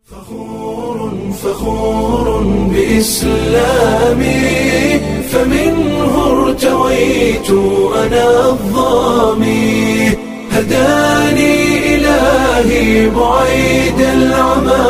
فخور فخور بإسلامي فمنه ارتويت أنا الظامي هداني إلهي بعيد العمى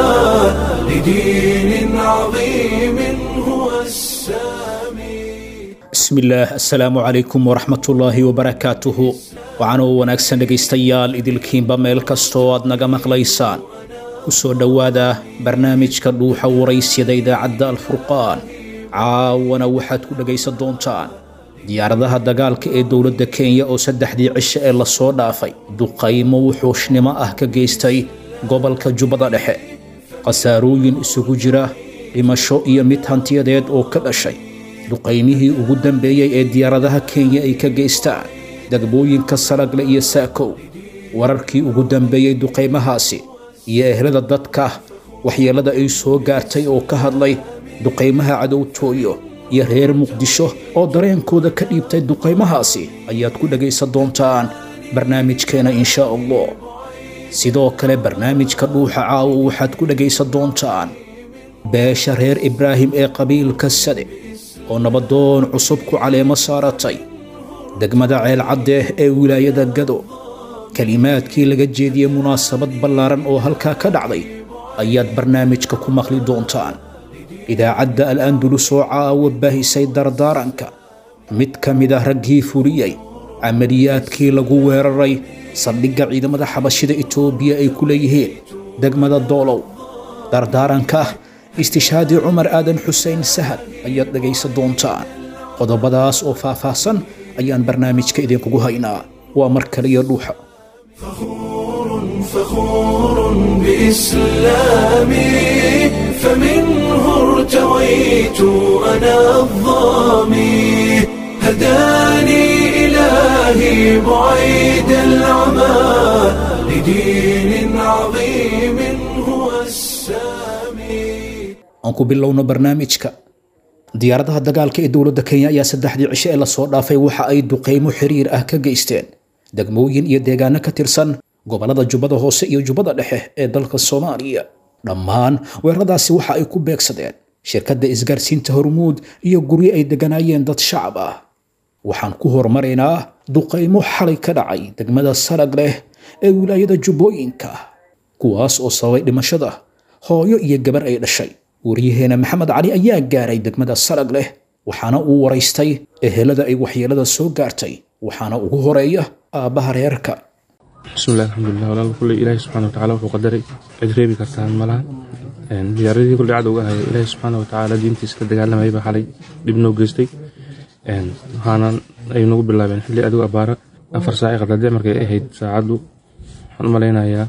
لدين عظيم هو السامي bismillaah assalaamu calaykum waraxmatullaahi wabarakaatuhu waxaanoo wanaagsan dhegaystayaal idilkiinba meel kastoo aad naga maqlaysaan ku soo dhowaada barnaamijka dhuuxa waraysyada idaacadda alfurqaan caawana waxaad ku dhegaysan doontaan diyaaradaha dagaalka ee dowladda kenya oo saddexdii cisho ee lasoo dhaafay duqaymo wuxuushnimo ah ka geystay gobolka jubbada dhexe khasaarooyin isugu jira dhimasho iyo mid hantiyadeed oo ka dhashay duqaymihii ugu dambeeyey ee diyaaradaha kenya ay ka geystaan degmooyinka salagle iyo saakow wararkii ugu dambeeyey duqaymahaasi iyo ehlada dadka waxyeellada ay soo gaartay oo ka hadlay duqaymaha cadowtooyo iyo reer muqdisho oo dareenkooda ka dhiibtay duqaymahaasi ayaad ku dhegaysan doontaan barnaamijkeena inshaa allah sidoo kale barnaamijka dhuuxa caawo waxaad ku dhegaysan doontaan beesha reer ibraahim ee qabiilka sade oo nabadoon cusub ku caleemo saaratay degmada ceelcadde ee wilaayada gado kelimaadkii laga jeediyey munaasabad ballaaran oo halkaa ka dhacday ayaad barnaamijka ku maqli doontaan idaacadda al andulus oo caawa baahisay dardaaranka mid ka mid ah raggii fuliyey camaliyaadkii lagu weeraray saldhigga ciidamada xabashida itoobiya ay ku leeyihiin degmada doolow dardaaranka istishaadii cumar aadan xuseen sahal ayaad dhegaysan doontaan qodobadaas oo faahfaahsan ayaan barnaamijka idinkugu haynaa waa mar kaliya dhuuxa فخور فخور بإسلامي فمنه ارتويت أنا الظامي هداني إلهي بعيد العمى لدين عظيم هو السامي aan ku bilowno barnaamijka diyaaradaha dagaalka ee dowladda kenya ayaa saddexdii cisho ee lasoo dhaafay waxa ay duqaymo xiriir ah ka geysteen degmooyin iyo deegaano ka tirsan gobollada jubbada hoose iyo jubbada dhexe ee dalka soomaaliya dhammaan weeraradaasi waxa ay ku beegsadeen shirkadda isgaarsiinta hormuud iyo guryo ay degganaayeen dad shacab ah waxaan ku horumaraynaa duqaymo xalay ka dhacay degmada sarag leh ee wilaayada jubbooyinka kuwaas oo sababay dhimashada hooyo iyo gabar ay dhashay waryaheena maxamed cali ayaa gaaray degmada sarag leh waxaana uu waraystay ehelada ay waxyeelada soo gaartay waxaana ugu horeeya aabbaha reerka bismillahi alxamdulilah walaal kulley ilaahi subxana watacaala wuxuu qadaray cid reebi kartaan malaha diyaaradii kulley cadowga ahaya ilaahi subxaana watacaala diintiisa ka dagaalamayay baa xalay dhib noo geystay waxaana ay nagu bilaabeen xilli adigu abaara afar saaci qadade markay ahayd saacaddu waxaan u malaynayaa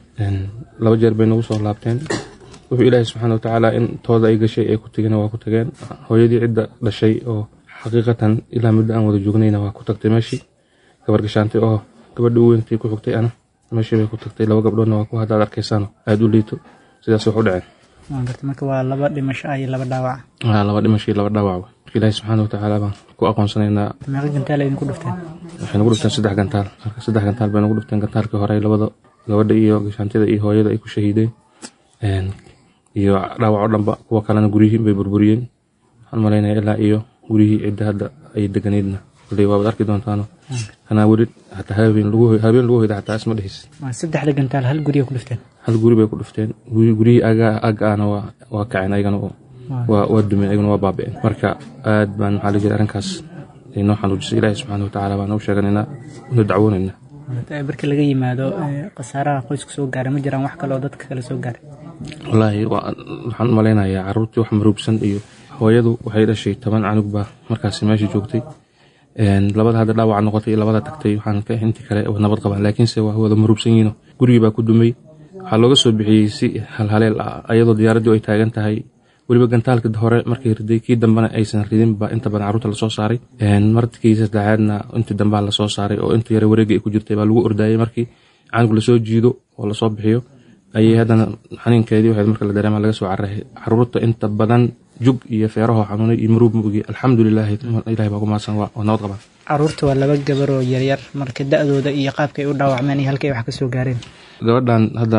laba jeer bay nagu soo laabteen wuxuu ilaahi subxaana watacaala in tooda ay gashay ay ku tegeen waa ku tageen hooyadii cidda dhashay oo xaqiiqatan ilaa muddo aan wada joognayna waa ku tagtay meeshii gabar gashaantay oo gabadha u weyntii ku xigtay ana meeshii bay ku tagtay laba gabdhoodna waa ku haddaad arkaysaano aada u liito sidaas wax u dhaceen waan gartay marka waa laba dhimasho ah iyo laba dhaawac waa laba dhimasho iyo laba dhaawacba marka ilaahi subxaana watacaala baan ku aqoonsanaynaa meeqa gantaal idinku dhufteen waxay nagu dhufteen saddex gantaal marka saddex gantaal bay nagu dhufteen gantaalkii hore labada gabadha iyo gashaantida iyo hooyada ay ku shahiideen iyo dhaawac oo dhanba kuwa kalena guryihii bay burburiyeen waxaan malaynaya ilaa iyo guryihii cidda hadda ay deganaydna kulley waabaad arki doontaano kanaa weli hataa habeen lagu habeen lagu hoyda xataa isma dhehis waa saddexda gantaal hal guriya ku dhufteen hal guri bay ku dhufteen guri- guryihii aga aga ahna waa waa kaceen ayagana oo waa waa dumeen ayagana waa baaba'een marka aad baan maxaa la jira arrinkaas ay noo xanuujisay ilaahi subxaana watacaala baan u sheeganaynaa una dacwoonaynaa Eh, marka laga yimaado eh, khasaaraha qoyska soo gaaray ma jiraan wax kale oo dadka kale soo gaaray wallaahi waa- waxaan u malaynayaa caruurtii wax maruubsan iyo hooyadu waxay dhashay toban canug baa markaasi meesha joogtay Een, labada hadda dhaawac noqotay iyo labada tagtay waxaan ka intii kale waa nabad qabaan laakiinse waa wada maruubsan yihiino gurigii baa ku dumay waxaa looga soo bixiyey si halhaleel ah ayadoo diyaaraddii ay taagan tahay weliba gantaalka hore markay riday kii dambena aysan ridin baa inta badan carruurta lasoo saaray Een, markii saddexaadna intii dambaa lasoo saaray oo inta yare wareegga ay ku jirtay baa lagu ordaayay markii canug lasoo jiido oo lasoo bixiyo ayay haddana xaniinkeedii waxayd marka la dareema laga soo cararay caruurta inta badan jug iyo feeraho xanuunay iyo maruub mugi alxamdulilaahi ilahay baa ku mahadsan waa waa nabad qabaan caruurta waa laba gabaroo yaryar marka da-dooda iyo qaabkay u dhaawacmeen iyo halkay wax ka soo gaareen gabadhan hadda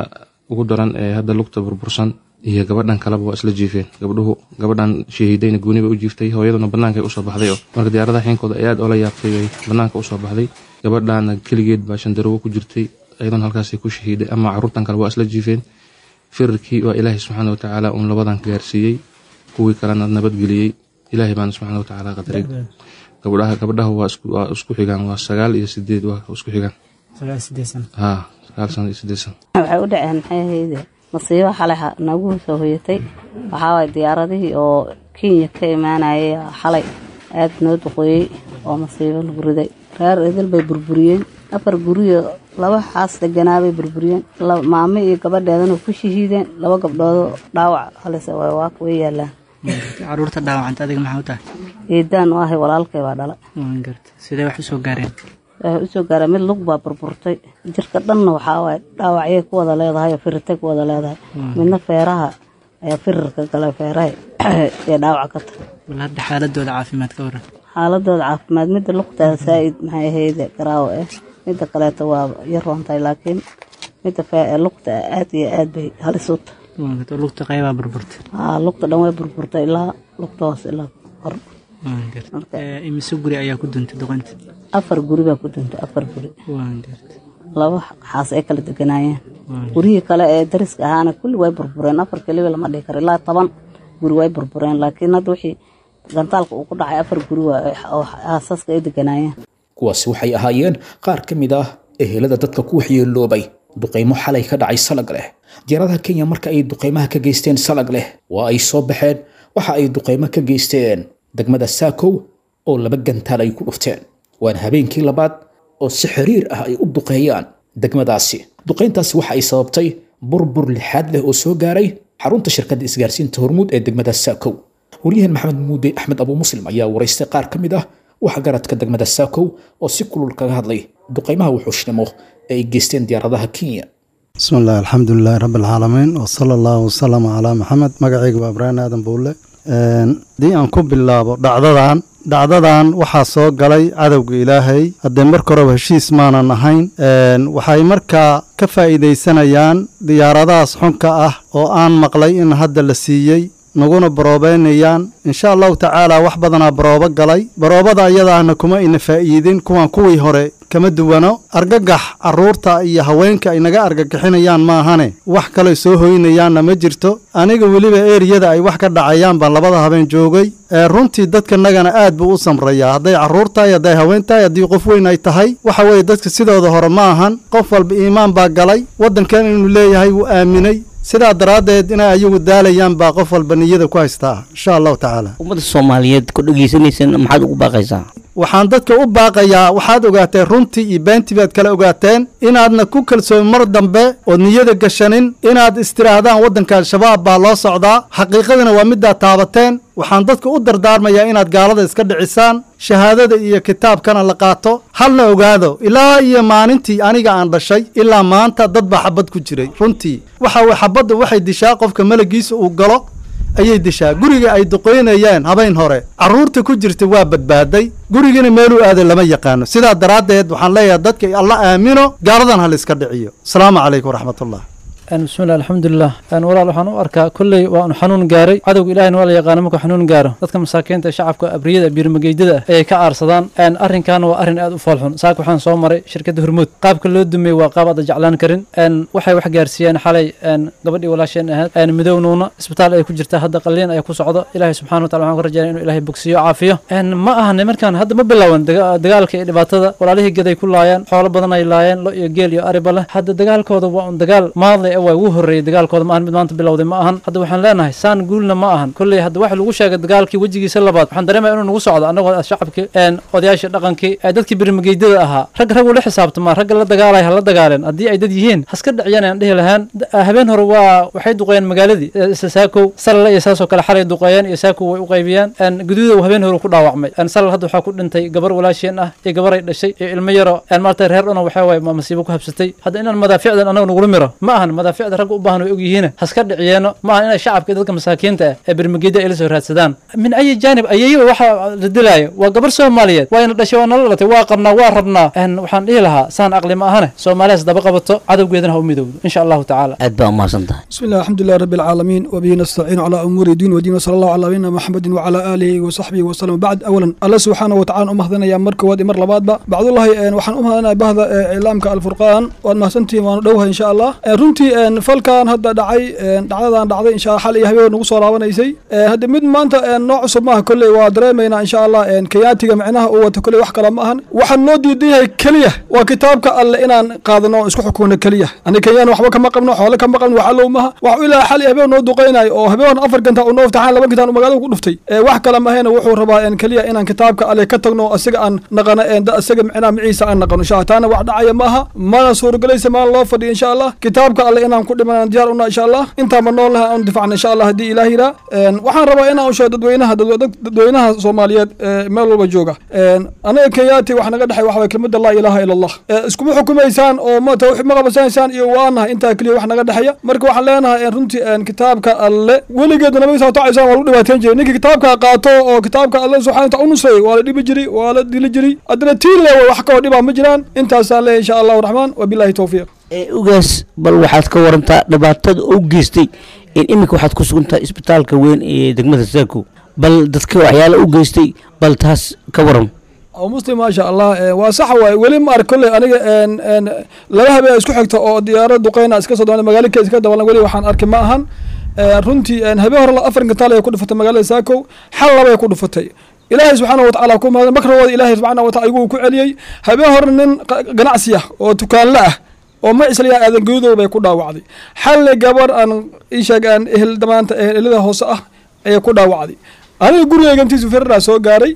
ugu daran ee hadda lugta burbursan iyo gabadhan kaleba waa isla jiifeen gabdhuhu gabadhan shahiidayna gooni bay u jiiftay hooyaduna bannaankay usoo baxday oo marka diyaaradaha xiinkooda ay aad oola yaabtay bay bannaanka usoo baxday gabadhana keligeed baa shandarowo ku jirtay ayaduna halkaasay ku shahiiday ama caruurtan kale waa isla jiifeen firarkii waa ilaahay subxaana watacaala uun labadan gaarsiiyey kuwii kalena nabadgeliyey ilaahay baana subxaana watacaala qadaray gabdhaha gabdhaha waa isku xigaan waa sagaal iyo sideed waa isku xigaan ha sagaal sano iyo sideed sano waxay u dhaceen maxay ahayde masiibo xalay nagu soo hoyatay waxaa waay diyaaradihii oo kenya ka imaanayay xalay aada noo duqooyey oo masiibo lagu riday reer idil bay burburiyeen afar guriyo laba xaas deganaabay burburiyeen maamo iyo gabadheedana ku shahiideen laba gabdhoodoo dhaawac halise waa way yaalaan caruurta dhaawacanta adiga maxaa u tahay eedaan u ahay walaalkay baa dhala garta sidee wax usoo gaareen waxay usoo gaareen mid lug baa burburtay jirka dhanna waxaa waay dhaawacyay ku wada leedahay oo firirtay ku wada leedahay midna feeraha ayaa firirka galay feeraha ee dhaawac ka tahay bal hadda xaaladooda caafimaad ka waran xaaladooda caafimaad midda lugtaa saa'id maxay ahayde garaawo ah midda kaleeto waa yar roontahay laakiin midda lugta aad iyo aad bay halis u tahay lugta qaybaa burburtay haa lugta dhan way burburtay ilaa lugta hoos ilaa hor imise guri ayaa ku duntay doqonta afar guri baa ku duntay afar guri laba xaas ay kala deganaayeen gurihii kale ee dariska ahaana kulli way burbureen afar keliba lama dhihi karo ilaa toban guri way burbureen laakiin hadda wixii gantaalka uu ku dhacay afar guri oo aasaska ay deganaayeen kuwaasi waxay ahaayeen qaar ka mid ah ehelada dadka ku waxyeeloobay duqaymo xalay ka dhacay salag leh diyaaradaha kenya marka ay duqaymaha ka geysteen salag leh waa ay soo baxeen waxa ay duqaymo ka geysteen degmada saakow oo laba gantaal ay ku dhufteen waana habeenkii labaad oo si xiriir ah ay u duqeeyaan degmadaasi duqayntaasi waxa ay sababtay burbur lixaad leh oo soo gaaray xarunta shirkadda isgaarsiinta hormuud ee degmada saakow waryahan maxamed muude axmed abuu muslim ayaa waraystay qaar ka mid ah waxgaradka degmada saakow oo si kulul kaga hadlay duqaymaha wuxuushnimo ee ay geysteen diyaaradaha kenya bismi illahi alxamdulilaahi rabbi alcaalamiin wasala allahu wasalama calaa maxamed magacayga waa ibraahim aadan buulle haddii aan ku bilaabo dhacdadan dhacdadan waxaa soo galay cadowga ilaahay haddee marka horeba heshiis maanan ahayn waxay markaa ka faa'iidaysanayaan diyaaradahaas xunka ah oo aan maqlay in hadda la siiyey naguna baroobeynayaan insha allahu tacaala wax badanaa baroobo galay baroobada iyadaahna kuma ina faa'iidin kuwan kuwii hore kama duwano argagax carruurta iyo haweenka ay naga argagixinayaan maahane wax kale soo hoynayaanna ma jirto aniga weliba eriyada ay wax ka dhacayaan baan labada habeen joogay ee runtii dadkanagana aad buu u samrayaa hadday carruur tahay hadday haween tahay haddii qof weyn ay tahay waxa weeye dadka sidooda hore ma ahan qof walba iimaan baa galay waddankan inuu leeyahay wuu aaminay sidaa daraaddeed inay ayagu daalayaan baa qof walba niyada ku haystaa insha allahu tacaala ummadda soomaaliyeed ku dhegaysanaysan maxaad ugu baaqaysaa waxaan dadka u baaqayaa waxaad ogaateen runtii iyo beentii baad kala ogaateen inaadna ku kalsoomin mar dambe ood niyada gashanin inaad istidhaahdaan waddanka al-shabaab baa loo socdaa xaqiiqadina waa midaad taabateen waxaan dadka u dardaarmayaa inaad gaalada iska dhicisaan shahaadada iyo kitaabkana la qaato halna ogaado ilaa iyo maalintii aniga aan dhashay ilaa maanta dad baa xabad ku jiray runtii waxa weye xabadda waxay dishaa qofka malagiisa uu galo ayay dishaa guriga ay duqoynayeen habeen hore carruurta ku jirta waa badbaaday gurigana meeluu aaday lama yaqaano sidaa daraaddeed waxaan leeyahay dadka alla aamino gaaladan ha la iska dhiciyo asalaamu calaykum waraxmatullah bismillahi alxamdulilah walaal waxaan u arkaa kolley waa anu xanuun gaaray cadowga ilahina waa la yaqaana markuu xanuun gaaro dadka masaakiinta ee shacabka abriyada biirmageydada ah ayay ka aarsadaan arrinkan waa arrin aad u foolxun saaka waxaan soo maray shirkadda hormuud qaabka loo dumiyey waa qaab aada jeclaan karin waxay wax gaarsiiyeen xalay gabadhii walaasheen ahayd midownuuna isbitaal ay ku jirta hadda qaliin ay ku socdo ilaahay subxana watala waxaan ka rajaynaya inuu ilaahay bogsiyo caafiyo ma aha nimankan hadda ma bilaawan dagaalka iyo dhibaatada walaalihii gaday ku laayeen xoolo badan ay laayeen lo iyo geel iyo ariba leh hadda dagaalkooda waa un dagaal maadlay waa ugu horreeyey dagaalkooda ma ahan mid maanta bilowday ma ahan hadda waxaan leenahay saan guulna ma ahan kolley hadda waxa lagu sheegay dagaalkii wejigiisa labaad waxaan dareemaya inuu nagu socdo annagoo shacabkii odayaashii dhaqankii dadkii birmageydada ahaa rag rag ula xisaabtamaa ragga la dagaalaya ha la dagaaleen haddii ay dad yihiin haska dhiciyaan aan dhihi lahaan habeen hore waa waxay duqeeyeen magaaladii saakow salale iyo saasoo kale xalay duqeeyeen iyo saakow way u qaybiyeen guduuda uu habeen hore ku dhaawacmay salal hadda waxaa ku dhintay gabar walaasheen ah iyo gabar ay dhashay iyo ilmo yaro maarta reer dhuna waxaa waaye masiibo ku habsatay hadda inaan madaaficdan annaga nagula miro ma ahan madaaficda ragga u baahan way ogyihiin haska dhiciyeeno ma aha inay shacabka iyo dadka masaakiinta ah ee bermageyda ay la soo raadsadaan min ayi jaanib ayayba waxa la dilaayo waa gabar soomaaliyeed waa ina dhashay waa nala dhalatay waa qabnaa waa rabnaa En waxaan dhihi lahaa saan aqli ma ahane soomaaliyaas daba qabato cadowgeedana ha u midowdo insha allahu tacaala aad baa umahadsan tahay بسم الله الحمد لله رب العالمين وبه نستعين على امور الدين والدين وصلى الله على نبينا محمد وعلى اله وصحبه وسلم بعد اولا الله سبحانه وتعالى امهدنا يا مركو ودي مر لباد بعد الله ان waxaan u mahadnaa bahda islaamka alfurqaan waad mahadsantihiin waan dhowha insha allah runtii falkan hadda dhacay dhacdadan dhacday insha xal iyo habeen nagu soo laabanaysay hadda mid maanta nooc cusub maaha kolley waa dareemaynaa insha allah kayaatiga micnaha uu wato kolley wax kale ma ahan waxaan noo diidan yahay keliya waa kitaabka alle inaan qaadano oo isku xukumno keliya ani kenyaan waxba kama qabno xoole kama qabno waxa low maha wax ilaa xal iyo habeen noo duqaynayo oo habeen afar ganta uu noo iftaxaan laba gantaan uu magaalada ku dhuftay wax kale mahayna wuxuu rabaa keliya inaan kitaabka alle ka tagno asiga aan naqano isaga micnaha miciisa aan naqano insha taana wax dhacaya maaha mana suurogelaysa maan loo fadhiyo insha allah kitaabka alle inaan ku dhimanaan diyaar una insha allah intaanba nool laha aan difacna insha allah haddii ilaah yiraa waxaan rabaa inaan u sheego dadweynaha dadweynaha soomaaliyeed meel walba jooga anaga kenyaati wax naga dhexay waxa waye kelmadda laa ilaaha ila allah iskuma xukumaysaan oo ma ma qabasanaysaan iyo waanahay intaa keliya wax naga dhexeeya marka waxaan leenahay runtii kitaabka alle weligeed nabiga saa tacaysaan waa lagu dhibaateyn jiray ninkii kitaabka qaato oo kitaabka alle subxana wataala u nusreeyey waa la dhibi jiray waa la dili jiray haddana tiin le wax kaloo dhibaa ma jiraan intaasaan leeyahay insha allahu raxmaan wabillahi towfiiq ugaas bal waxaad ka warantaa dhibaatada u geystay in iminka waxaad ku sugan tahay isbitaalka weyn ee degmada saako bal dadka waxyaala u geystay bal taas ka waran oo muslim maasha allah waa sax waaye weli ma ark kolley aniga laba habeen isku xigta oo diyaarad duqeyna iska soo dabana magaalo kees ka dabalan weli waxaan arki ma ahan runtii habeen hore afar gantaal ay ku dhufatay magaalada saakow xal labay ku dhufatay ilaahay subxaana watacaala ku mahad makragooda ilaahay subxaana wataala igu ku celiyey habeen hore nin ganacsi ah oo tukaanle ah oo ma isla aadan gudadood bay ku dhaawacday xalle gabar aan isheeg aan ehel damaanta ehelada hoose ah ayay ku dhaawacday aniga gurigeyga intiisu firaraa soo gaaray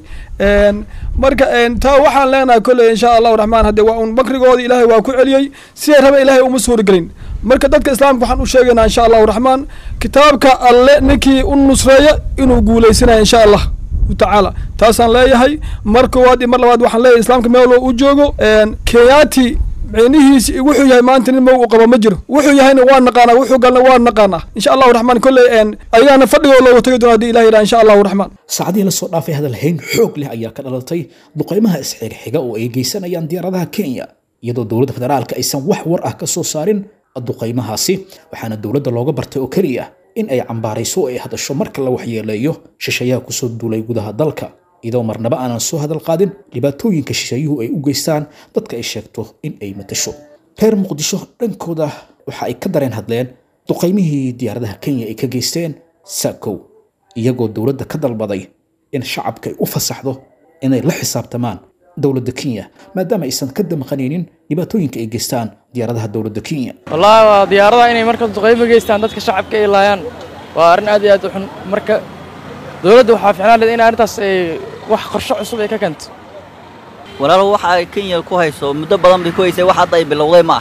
marka taa waxaan leenahay kolley insha allahu raxmaan hadde waa un makrigooda ilaahay waa ku celiyey siday raba ilaahay uma suuragelin marka dadka islaamka waxaan u sheegaynaa insha allahu raxmaan kitaabka alle ninkii u nusreeya inuu guuleysanaya insha allah tacaala taasaan leeyahay mar koowaad iyo mar labaad waxaan leeyahay islaamka meel u joogo kenyaati micnihiisi wuxuu yahay maanta nin mow u qabo ma jiro wuxuu yahayna waa naqaanaa wuxuu galna waa naqaanaa insha allahu raxmaan kolley ayagaana fadhigoo looga tagi doona hadii ilah yidhaha insha allahu raxmaan saacadihii lasoo dhaafay hadalhayn xoog leh ayaa ka dhalatay duqaymaha isxigxiga oo ay geysanayaan diyaaradaha kenya iyadoo dowladda federaalka aysan wax war ah ka soo saarin duqaymahaasi waxaana dowladda looga bartay oo keliya in ay cambaarayso oo ay hadasho marka la waxyeeleeyo shishayaha kusoo duulay gudaha dalka iyadoo marnaba aanan soo hadal qaadin dhibaatooyinka shisheeyuhu ay u geystaan dadka ay sheegto in ay matasho reer muqdisho dhankooda waxa ay ka dareen hadleen duqaymihii diyaaradaha kenya ay ka geysteen saakow iyagoo dowladda ka dalbaday in shacabka ay u fasaxdo inay la xisaabtamaan dowladda kenya maadaama aysan ka damqanaynin dhibaatooyinka ay geystaan diyaaradaha dowladda kenya wallaahi waa diyaaradaha inay marka duqaymo geystaan dadka shacabka ay laayaan waa arrin aad iyo aad u xun marka dowladda waxaa ficnaan leed in arrintaas ay wax qorshe cusub ay ka keento walaalow waxa ay kenya ku hayso muddo badan bay ku haysay wax hadda ay bilowday ma ah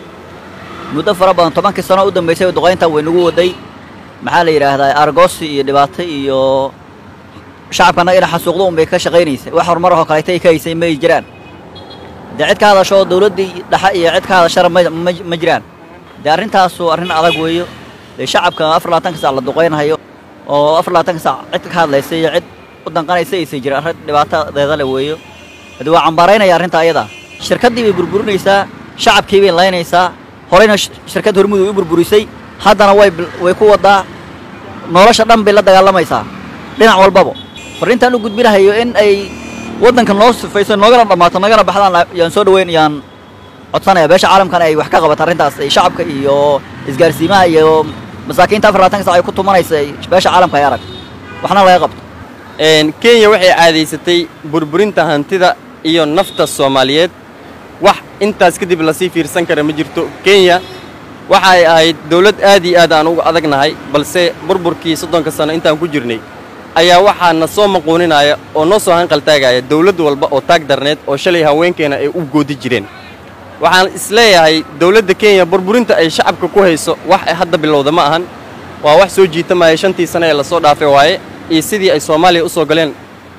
muddo fara badan tobankii sano u dambaysay duqaynta way nagu waday maxaa la yidhaahdaa argoosi iyo dhibaato iyo shacabkana ina xasuuqdo un bay ka shaqaynaysay wax horumar oo kaleeta ay ka haysay may jiraan dee cid ka hadasho dowladdii dhexe iyo cid ka hadashana ma jiraan dee arrintaasu arrin adag weeyo dee shacabka afar labaatanka sac la duqaynhayo oo afar labaatanka sac cid ka hadlaysa iyo cid u danqanaysa aysan jirin arrin dhibaatadeeda le weeyo haddii waa cambaaraynaya arrinta ayada shirkaddii bay burburinaysaa shacabkii bay laynaysaa horeyna shirkad hormudu u burburisay haddana way way ku waddaa nolosha dhan bay la dagaalamaysaa dhinac walbaba farriintaan u gudbinahayo in ay waddankan noo sifayso noogana dhammaato nagana baxdaan yaan soo dhaweyn yaan codsanaya beesha caalamkana ay wax ka qabato arrintaas ay shacabka iyo isgaarsiimaha iyo masaakiinta afar labaatanka sac ay ku tumanaysa beesha caalamka ay arag waxna laga qabto kenya waxay caadaysatay burburinta hantida iyo nafta soomaaliyeed wax intaas kadib lasii fiirsan kara ma jirto kenya waxay ahayd dawlad aad iyo aad aan uga adagnahay balse burburkii soddonka sano intaan ku jirnay ayaa waxaa na soo maquuninaya oo noo soo hanqaltaagaya dawlad walba oo taag darneed oo shalay haweenkeena ay u goodi jireen waxaan isleeyahay dawladda kenya burburinta ay shacabka ku hayso wax hadda bilowda ma ahan waa wax soo jiitamaya shantii sano ee lasoo dhaafay waaye iyo sidii ay soomaaliya u soo galeen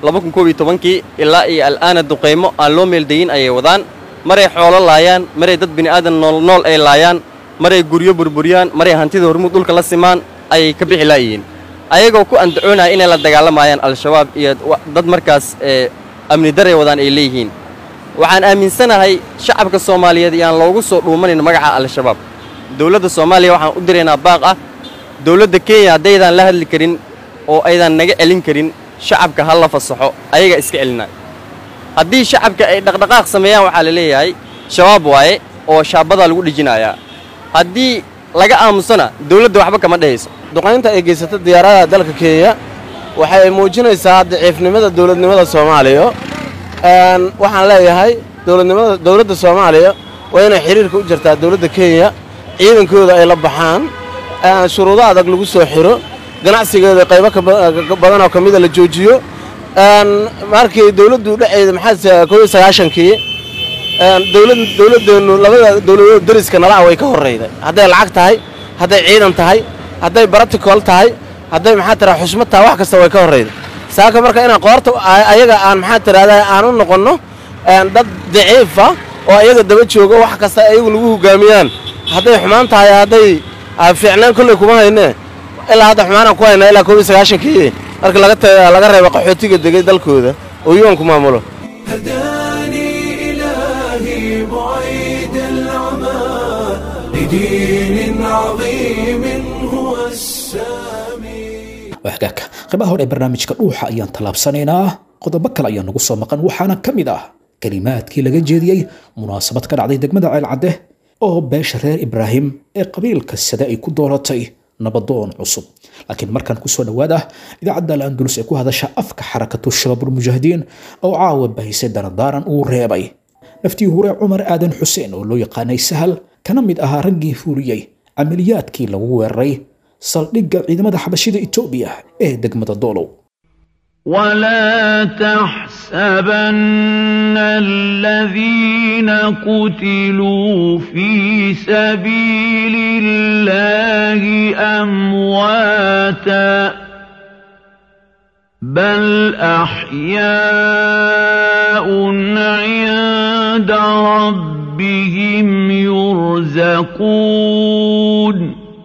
kii ilaa iyo al'aana duqaymo aan loo meeldayin ayay wadaan maray xoolo laayaan maray dad bini'aadan noolnool ay laayaan maray guryo burburiyaan maray hantida hormuud dhulka la simaan ayay ka bixi laayihiin ayagoo ku andacoonaya inay la dagaalamayaan al-shabaab iyo dad markaas amni daray wadaan ay leeyihiin waxaan aaminsanahay shacabka soomaaliyeed iyaan loogu soo dhuumanayn magaca al-shabaab dowladda soomaaliya waxaan u diraynaa baaq ah dowladda kenya haddaydaan la hadli karin oo aydan naga celin karin shacabka ha la fasaxo ayagaa iska celinaa haddii shacabka ay dhaqdhaqaaq sameeyaan waxaa la leeyahay shabaab waaye oo shaabadaa lagu dhejinayaa haddii laga aamusana dowladda waxba kama dhehayso duqaynta ay geysata diyaaradaha dalka kenya waxay muujinaysaa daciifnimada dowladnimada soomaaliya waxaan leeyahay dowladnimada dowladda soomaaliya waa inay xiriirka u jirtaa dowladda kenya ciidankooda ay la baxaan shuruudo adag lagu soo xiro ganacsigeeda qaybo badanoo ka mida la joojiyo markii dowladdu dhexeeda maxaa koob iyo sagaashankii dowladdeennu labada dowladood dariska nala ah way ka horrayday hadday lacag tahay hadday ciidan tahay hadday baraticool tahay hadday maxaa tiraa xushmad tahay wax kasta way ka horrayday saaka marka inaan qoorta ayaga aan maxaa tirahdaa aan u noqonno dad daciifa oo ayaga daba joogo wax kasta ayagu nagu hogaamiyaan hadday xumaan tahay hadday fiicnaan kolley kuma hayne ilaa hadda xumaanaan ku haynaa ilaa koob iyo sagaashankii marka laga reebo qaxootiga degay dalkooda oo yoonku maamulo إلهي بعيد العمى لدين عظيم هو السامي wahagaagka qaybaha hore ee barnaamijka dhuuxa ayaan tallaabsanaynaa qodobo kale ayaa nagu soo maqan waxaana ka mid ah kelimaadkii laga jeediyey munaasabad ka dhacday degmada ceelcadde oo beesha reer ibraahim ee qabiilka sade ay ku dooratay nabadoon cusub laakiin markan kusoo dhowaada idaacadda al-andalus ee ku hadasha afka xarakatu shabaabulmujaahidiin oo caawa bahisay daradaaran uu reebay naftii hore cumar aadan xuseen oo loo yaqaanay sahal kana mid ahaa raggii fuuliyey camaliyaadkii lagu weeraray saldhigga ciidamada xabashida etoobiya ee degmada doolow ولا تحسبن الذين قتلوا في سبيل الله أمواتا بل أحياء عند ربهم يرزقون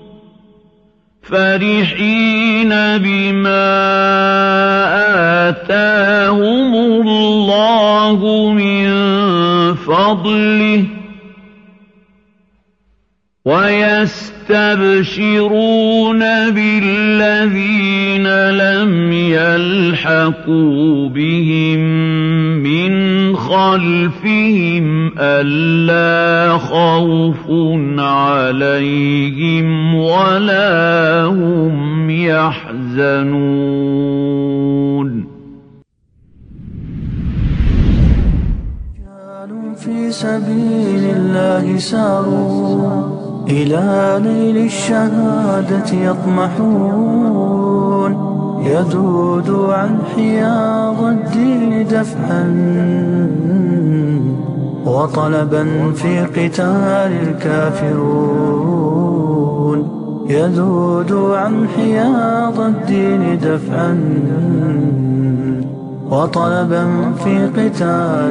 فرحين بما آتاهم الله من فضله ويستبشرون بالذين لم يلحقوا بهم من خلفهم ألا خوف عليهم ولا هم يحزنون في سبيل الله ساروا إلى نيل الشهادة يطمحون يذود عن حياض الدين دفعا وطلبا في قتال الكافرون يذود عن حياض الدين دفعا وطلبا في قتال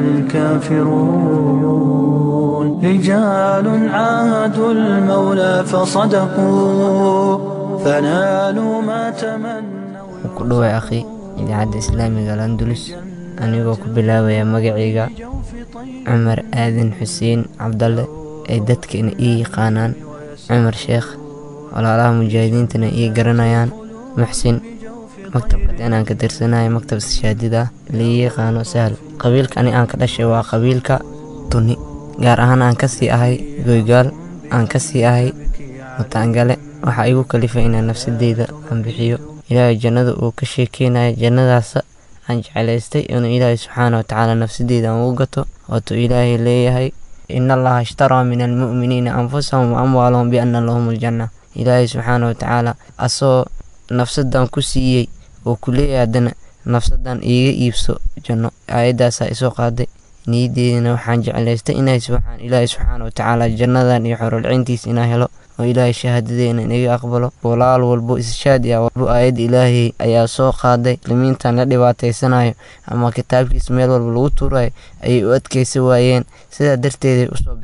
الكافرون رجال عاهدوا المولى فصدقوا فنالوا ما تمنوا ku dhoway akhi idaacadda islaamiga alandulus anigoo ku bilaabaya magacayga cumar aadan xuseen cabdalle ay dadkana ii yaqaanaan cumar sheekh walaalaha mujaahidiintana ii garanayaan muxsin maktabka inaan ka tirsanayo maktab shaadida lii yaqaano sahal qabiilka ani aan ka dhashay waa qabiilka tuni gaar ahaan aan kasii ahay goygaal aan kasii ahay mutaangale waxaa igu kalifay inaan nafsadeyda aan bixiyo ilaahay jannada uu ka sheekeynayo jannadaas aan jeclaystay inuu ilaahay subxaana watacaala nafsadeyda aan ugu gato waatuu ilaahay leeyahay in allaha ishtaraa min almu'miniina anfusahum wa amwaalahum bianna lahum aljanna ilaahay subxaana watacaala asoo nafsadan ku siiyey oo ku leeyahay haddana nafsadan iiga iibso janno aayaddaasaa isoo qaaday niyaddeedana waxaan jeclaystay inay subxaan ilaahay subxaana watacaala jannadan iyo xorolcintiisa inaa helo oo ilaahay shahaadadeena inaga aqbalo walaal walbo ishaadi ah walbo aayadda ilaahay ayaa soo qaaday limiintan la dhibaataysanayo ama kitaabkiisa meel walba lagu tuurayo ayay u adkaysa waayeen sidaa darteeday usoo baxeen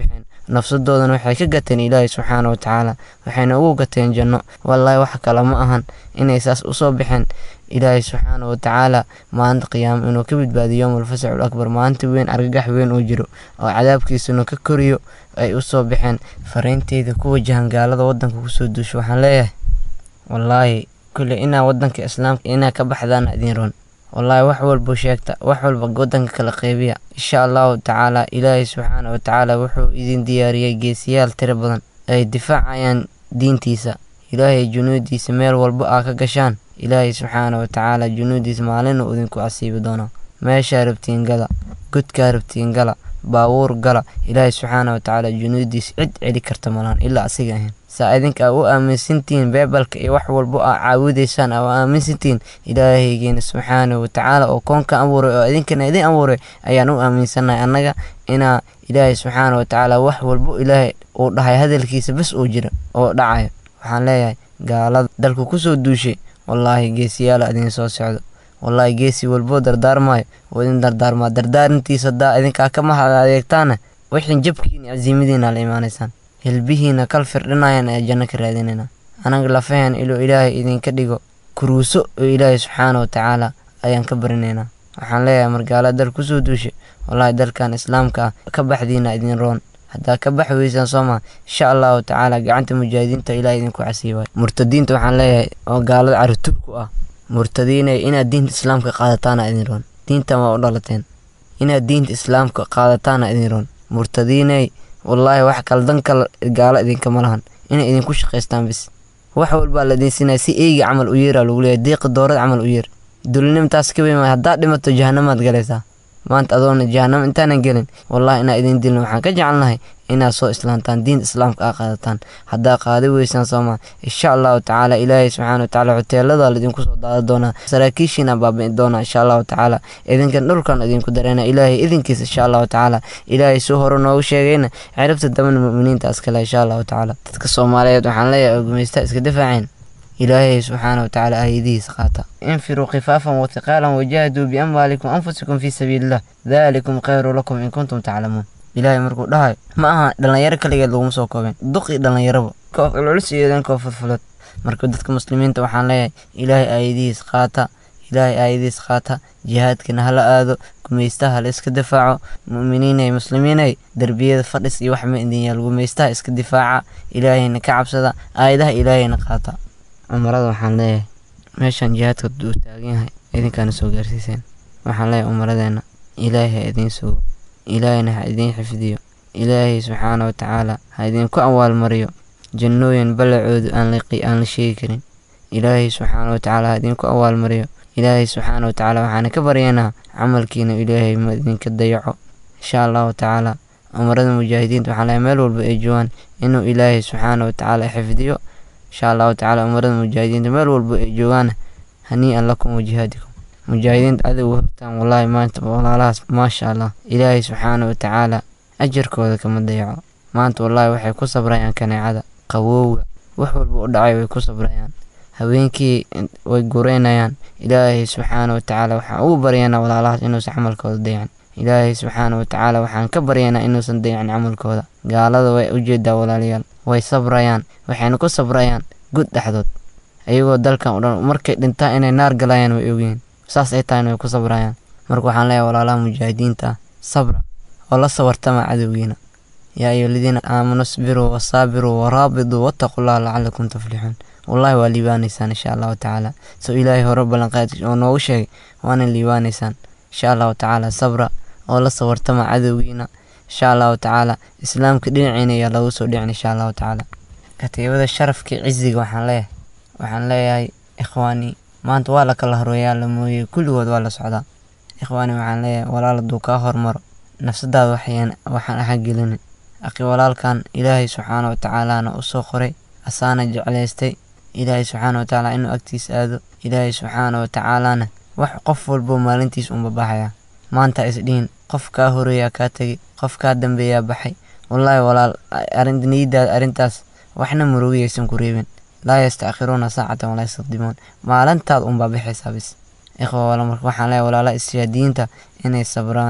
nafsadoodana waxay ka gateen ilaahay subxaana wa tacaala waxayna ugu gateen janno wallaahi wax kale ma ahan inay saas usoo baxeen ilaahay subxaana wa tacaala maalinta qiyaamo inuu ka badbaadiyo yowmalfasacu lakbar maalinta weyn argagax weyn uu jiro oo cadaabkiisuna ka koriyo ay usoo baxeen fariinteyda ku wajahan gaalada wadanka kusoo duusho waxaan leeyahay wallaahi kulle inaa wadanka islaamka inaa ka baxdaana idiin roon wallaahi wax walba sheegta wax walba wadanka kala qeybiya insha allahu tacaala ilaahay subxaana wa tacaala wuxuu idin diyaariyey geesiyaal tiro badan ay difaacayaan diintiisa ilaahay junuudiisa meel walba aa ka gashaan ilaahay subxaana wa tacaala junuudiisa maalina uu idinku asiibi doonaa meeshaa rabtiin gala godkaa rabtiin gala baabuur gala ilaahay subxaana wa tacaala junuudiisa cid celi karta malahan ilaa asiga ahayn saa idinka aa u aaminsantihiin beebalka iyo wax walba aa caawidaysaan aa u aaminsantihiin ilaahaygeena subxaana wa tacaala oo koonka abuuray oo idinkana idin abuuray ayaan u aaminsannahay annaga inaa ilaahay subxaana wa tacaala wax walbo ilaahay uu dhahay hadalkiisa bas uu jira oo dhacayo waxaan leeyahay gaalada dalku kusoo duushay wallaahi geesiyaala idiin soo socdo wallaahi geesi walboo dardaarmaayo oo idin dardaarmaa dardaarintiisa haddaa idinkaa ka mahad adeegtaana wixii jabkiina casiimadiina la imaanaysaan hilbihiina kal firdhinayaan ee janno ka raadinayna anaga lafaheen iluu ilaahay idinka dhigo kuruuso oo ilaahay subxaana wa tacaala ayaan ka barinaynaa waxaan leeyahay margaala dal kusoo duushay wallaahi dalkan islaamka ah ka baxdiina idin roon haddaa ka baxi weysaan soo maa insha allahu tacaala gacanta mujaahidiinta ilaah idinku casiibayo murtadiinta waxaan leeyahay oo gaalada caritubku ah murtadiinay inaad diinta islaamka qaadataana idin roon diintan waa u dhalateen inaad diinta islaamka qaadataana idin roon murtadiinay wallaahi wax kaldan kal gaalo idinkama lahan inay idinku shaqaystaan bis wax walbaa la idinsinaya si eyga camal u yeeraa lagu leeyahay deeqa doorad camal u yeer dulinimtaas ka weyn haddaad dhimato jahanamaad galaysaa maanta adoona jahanamo intaanan gelin wallahi inaa idin dilin waxaan ka jecelnahay inaad soo islaantaan diinta islaamka aa qaadataan haddaa qaadi weysaan soomaa insha allahu tacaala ilaahay subxaana watacaala hoteelada laidinku soo daada doonaa saraakiishiina baabi'i doonaa insha allahu tacaala idinkan dhulkan idinku dareena ilaahay idinkiisa insha allahu tacaala ilaahay soo hore noogu sheegayna ciribta damana mu'miniinta askale insha allahu tacaala dadka soomaaliyeed waxaan leeyahay oo gumaysta iska difaaceen ilaahay subxaana watacaala aayadihiisa qaata infiruu khifaafan wathiqaalan wajaahaduu biamwaalikum anfusikum fii sabiilillah daalikum khayru lakum in kuntum taclamuun ilaahay markuu dhahayo ma aha dhallinyaro kaligeed laguma soo koobeen duqii dhallinyaraba koof culculus iyo idan koof fudfulad marka dadka muslimiinta waxaan leeyahay ilaahay aayadihiis qaata ilaahay aayadihiis qaata jihaadkana hala aado gumaystaha hala iska difaaco mu'miniinay muslimiinay derbiyada fadhis iyo wax ma idin yaal gumaystaha iska difaaca ilaahayna ka cabsada aayadaha ilaahayna qaata umarada waxaan leeyahay meeshaan jihaadka uu taagan yahay idinkaana soo gaarsiiseen waxaan leeyahay umaradeena ilaahay ha idiin sugo ilaahayna ha idiin xifdiyo ilaahay subxaana wa tacaala ha idinku awaalmariyo jannooyin ballacoodu aan la sheegi karin ilaahay subxaana wa tacaala ha idinku awaalmariyo ilaahay subxaana wa tacaala waxaana ka baryaynaa camalkiina ilaahay ma idinka dayaco insha allahu tacaala umarada mujaahidiinta waxaan leeyahay meel walba ay joogaan inuu ilaahay subxaana wa tacaala xifdiyo insha allahu tacaala umarada mujaahidiinta meel walba ay joogaan hanii'an lakum wajihaadikum mujaahidiinta adigu hortaan wallaahi maanta walaalahaas maasha allah ilaahay subxaana wa tacaala ajarkooda kama dayaco maanta wallaahi waxay ku sabrayaan kaneecada qabowga wax walba u dhacay way ku sabrayaan habeenkii way gureynayaan ilaahay subxaana wa tacaala waxaan ugu baryaynaa walaalahaas inuusan camalkooda dayacin ilaahay subxaana wa tacaala waxaan ka baryaynaa inuusan dayacin camalkooda gaalada way ujeedaa walaalayaal way sabrayaan waxayna ku sabrayaan gud dhexdood ayagoo dalkan o dhan markay dhintaan inay naar galayaan way ogyihiin saas ay tahayna way ku sabrayaan marka waxaan leeyahay walaalaha mujaahidiinta ah sabra oo la sabartama cadowgiina yaa ayuha aladiina aamanuu isbiruu wasaabiruu waraabiduu wattaqullaha lacalakum tuflixuun wallahi waa liibaanaysaan insha allahu tacaala soo ilaahay hore ballanqaad oo noogu sheegay waana liibaanaysaan insha allahu tacaala sabra oo la sabartama cadowgiina insha allahu tacaala islaamka dhinaciina ayaa lagu soo dhicin insha allahu tacaala katiibada sharafka ciziga waxaan leeyahay waxaan leeyahay ikhwaani maanta waa la kala horweeyaa la mooyey kulligood waa la socdaa ikhwaani waxaan leeyahay walaal hadduu kaa hormaro nafsadaada waxayaan waxaan axagelinin aqi walaalkan ilaahay subxaana wa tacaalaana u soo qoray asaana jeclaystay ilaahay subxaana wa tacaala inuu agtiisa aado ilaahay subxaana wa tacaalaana wax qof walbo maalintiis unba baxaya maanta isdhihin qof kaa horeeyaa kaa tegay qof kaa dambeeyaa baxay wallaahi walaal arrinta niyadaada arrintaas waxna murugiyaysan ku reebin laa yastackiruuna saacatan walaa yastaqdimuun maalintaad unbaa bixaysaa bis ikhwa wala marka waxaan leeyahay walaalaha isyaadiyiinta inay sabraan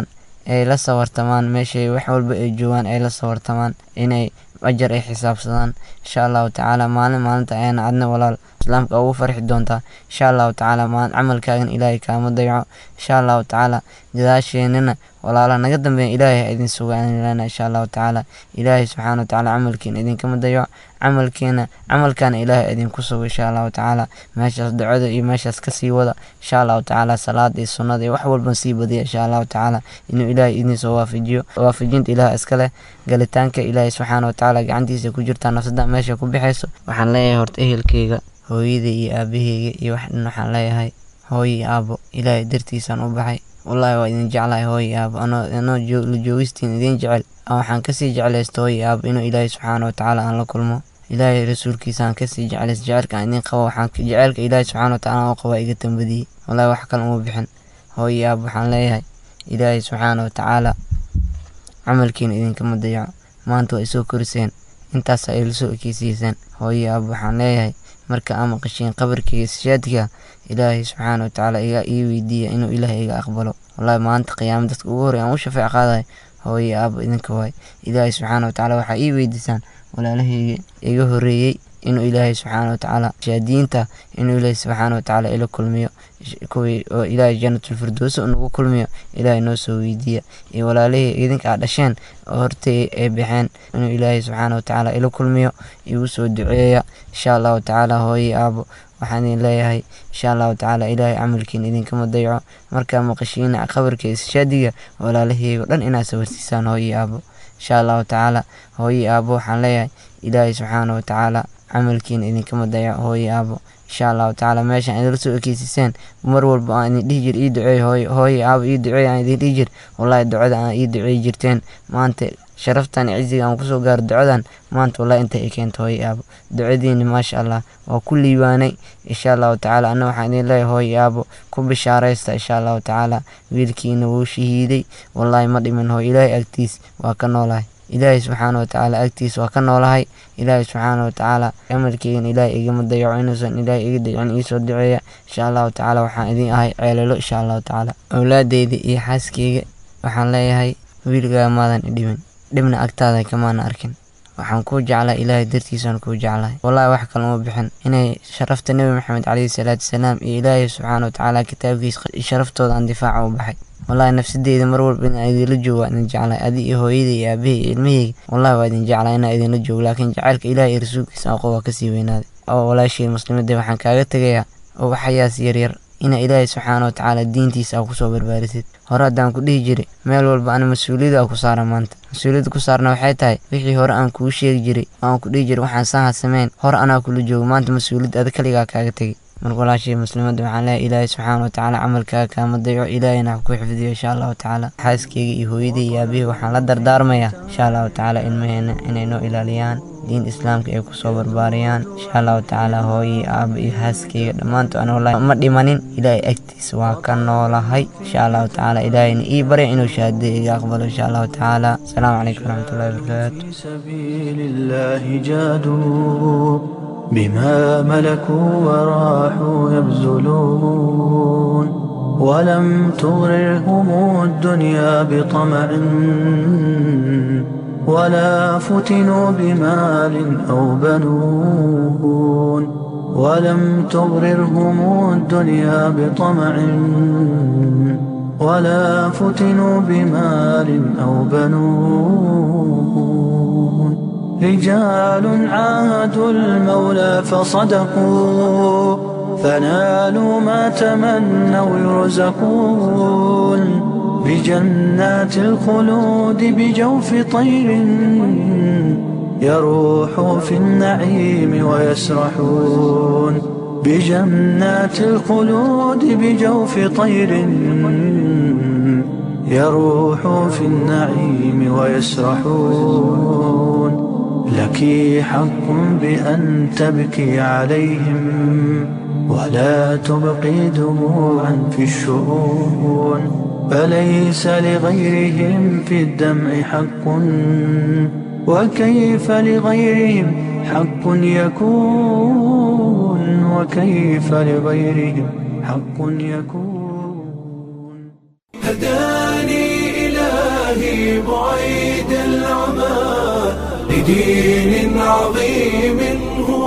ay la sawartamaan meeshay wax walba ay joogaan ay la sawartamaan inay ajar ay xisaabsadaan insha allahu tacaala maalin maalinta ayana adna walaal islaamka ugu farxi doontaa insha allahu tacaala maalin camalkaagan ilaahay kaama dayaco insha allahu tacaala gadaasheenana walaala naga dambeeya ilaahay ha idin sugaanilana insha allahu tacaala ilaahay subxaana wa tacaala camalkiina idinkama dayaco camalkiina camalkaana ilaahay idinku sugo insha allahu tacaala meeshaas ducada iyo meeshaas kasii wada insha allahu tacaala salaada iyo sunnada iyo wax walban sii badiya insha allahu tacaala inuu ilaahay idinsoo waafajiyo waafajinta ilaah iska leh galitaanka ilaahay subxaana wa tacaala gacantiisa ku jirtaa nafsada meesha ku bixayso waxaan leeyahay horta ehelkeyga hooyada iyo aabaheyga iyo wax dhan waxaan leeyahay hooyo iyo aabo ilaahay dartiisaan u baxay wallaahi waa idin jeclahay hooyo iyo aabo anoo anoo la joogistiin idin jecel waxaan kasii jeclaysta hooyo iyo aabo inuu ilaahay subxaana wa tacaala aan la kulmo ilaahay rasuulkiisaan kasii jeclays jecelka aan idin qabo waxaan jecelka ilaahay subxaana wa tacaala oo qabaa iga tambadiyey wallaahi wax kale uma bixin hooyo iyo aabo waxaan leeyahay ilaahay subxaana wa tacaala camalkiina idinkama dayaco maanta waa isoo koriseen intaas ay lasoo ekeysiiseen hooyo aabo waxaan leeyahay marka ama qashiin qabarkeyga sishaadka ilaahay subxaana wa tacaala iga ii weydiiya inuu ilaahay iga aqbalo wallahi maanta qiyaama dadka ugu horey aan u shafeec qaadayo hooyo aabo idinka waay ilaahay subxaana wa tacaala waxaa ii weydiisaan walaalahayga iga horeeyey inuu ilaahay subxaana wa tacaala shaadiyiinta inuu ilaahay subxaana wa tacaala ila kulmiyo kuwii oo ilaahay janatulfirdowsi nagu kulmiyo ilaahay noo soo weydiiya iyo walaalihii idinka aad dhasheen oo hortay ay baxeen inuu ilaahay subxaana wa tacaala ila kulmiyo igu soo duceeya insha allahu tacaala hooyo aabo waxaan idin leeyahay insha allahu tacaala ilaahay camalkiina idinkama dayaco markaa maqashiina qabarka ishaadiga walaalahaygo dhan inaad sawarsiisaan hooyo aabo insha allahu tacaala hooyo aabo waxaan leeyahay ilaahay subxaana wa tacaala camalkiina idinkama dayaco hooyo aabo insha allahu tacaala meeshaan idinla soo ekeysiseen mar walba aan idin dhihi jir ii duceey hooyo hooyo aabo ii duceey aan idin dhihi jir wallahi ducada aan ii duceey jirteen maanta sharaftan ciziga aan kusoo gaaro ducadan maanta wallahi inta ay keento hooyo aabo ducadiina maasha allah waa ku liibaanay insha allahu tacaala anna waxaan idin leeyahay hooyo aabo ku bishaaraysta insha allahu tacaala wiilkiina wuu shahiiday wallahi ma dhiman hooyo ilaahay agtiis waa ka noolahay ilaahay subxaana wa tacaala agtiis waa ka noolahay ilaahay subxaana wa tacaala camalkeygan ilaahay igama dayaco inuusan ilaahay iga dayacin iisoo duceeya insha allahu tacaala waxaan idin ahay ceelalo insha allahu tacaala awlaadeyda iyo xaaskeyga waxaan leeyahay wiilgaa maadan idhimin dhibna agtaada kamaana arkin waxaan kuu jeclaa ilaahay dartiisaan kuu jeclahay wallahi wax kale uma bixin inay sharafta nebi maxamed caleyhi salaatu wasalaam iyo ilaahay subxaana wa tacaala kitaabkiisa sharaftooda aan difaaca u baxay wallahi nafsadeyda mar walba inaan idinla joogo waa idin jeclahay adi iyo hooyada iyo aabahey iyo ilmaheyga wallahi waa idin jeclaa inaan idinla joogo laakiin jacaylka ilaahay iyo rasuulkiisa aqo waa kasii weynaaday oo walaashii muslimadda waxaan kaaga tegayaa oo waxayaas yaryar ina ilaahay subxaana wa tacaala diintiisa aa kusoo barbaarisid hore haddaan ku dhihi jiray meel walba ana mas-uuliyada a ku saara maanta mas-uuliyadda ku saarna waxay tahay wixii hore aan kuu sheegi jiray oo aan ku dhihi jiray waxaan saha sameyn hore anaa kula joogo maanta mas-uuliyadda ada kaligaa kaaga tegay marka walaashii muslimadda waxaan leeyahay ilaahay subxaana wa tacaala camalkaaga kaama dayaco ilaahayna ha ku xifdiyo insha allahu tacaala xaaskeyga iyo hooyadii iyo aabihii waxaan la dardaarmayaa insha allahu tacaala ilmaheena inay noo ilaaliyaan diin islaamka ay kusoo barbaariyaan insha allahu tacaala hooyii aaba iyo haaskeyga dhammaantood ana wallahi ma dhimanin ilaahay agtiisa waa ka noolahay insha allahu tacaala ilaahayna ii barya inuu shahaadada iga aqbalo insha allahu tacaala asalaamu calaykum waraxmatullahi wabarakaatu سبيل الله جادوا بما ملكوا وراحوا يبذلون ولم تغررهم الدنيا بطمع ولا فتنوا بمال أو بنون ولم تغررهم الدنيا بطمع ولا فتنوا بمال أو بنون رجال عاهدوا المولى فصدقوا فنالوا ما تمنوا يرزقون بجنات الخلود بجوف طير يروح في النعيم ويسرحون بجنات الخلود بجوف طير يروح في النعيم ويسرحون لك حق بأن تبكي عليهم ولا تبقي دموعا في الشؤون فليس لغيرهم في الدمع حق وكيف لغيرهم حق يكون وكيف لغيرهم حق يكون هداني إلهي إلهي بعيد العمى لدين عظيم هو